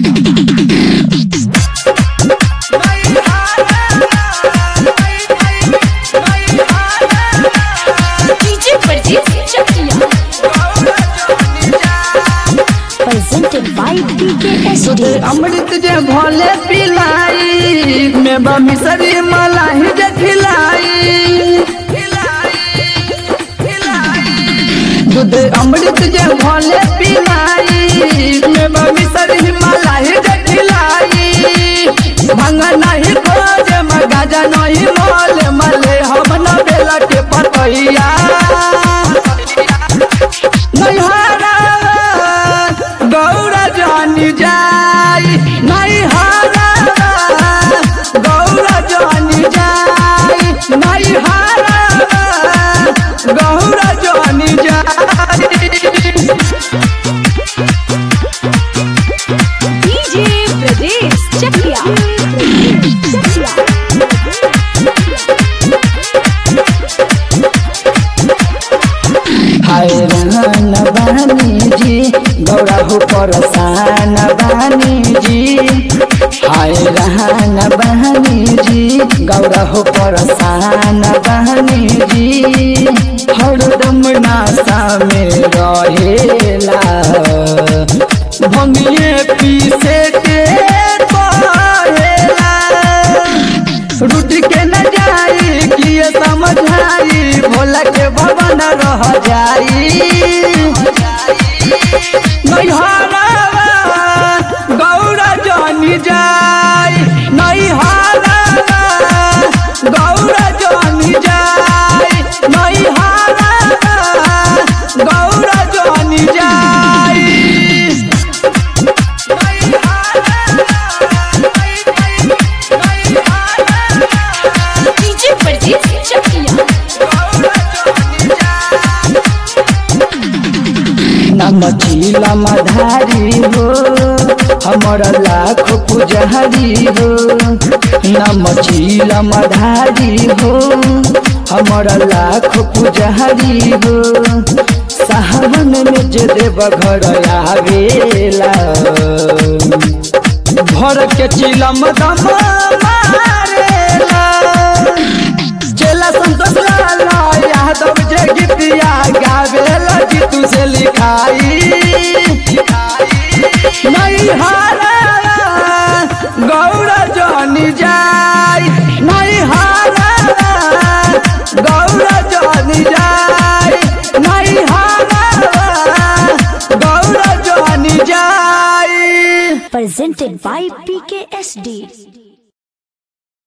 DJ Parjeet Chakia presented by PKSD. अमृत जे भोले पिलाई में बमिसरी मलाई जे खिलाई दूध अमृत जे भोले पिलाई में बमिसरी मलाई जे खिलाई भंगा नहीं खोज मगाजा नहीं मोल मले हम न बेला के पतैया नैहरा गौरा जानी जाई नैहरा गौरा जानी जाई नैहरा गौरा जानी जाई डीजे प्रदेश चकिया हाय रहन बानी जी गौरा हो परसान बानी जी हाय रहन बानी जी गौरा हो परसान बानी जी हरदम नासा में रहेला भंगिए पीसे के पहेला रुट के न जाई कि ये समझाई भोला के भवन रह जाई नैहरा गौरा जानी जाई नैहरा गौरा जानी जाई नैहरा गौरा जानी जाई डीजे परजीत चकिया नमचीला मधारी हो हमर लाख पुजारी हो नमचीला मधारी हो हमर लाख पुजारी हो सावन में जे देव घर आवेला भर के चिलम दम मारेला चेला संतोष लाला यादव जे गीतिया गावेला जीतू से लिखाई नहीं हारा गौरा जानी जाई नहीं हारा गौरा जानी जाई नहीं हारा गौरा जानी जाई Presented by PKSD.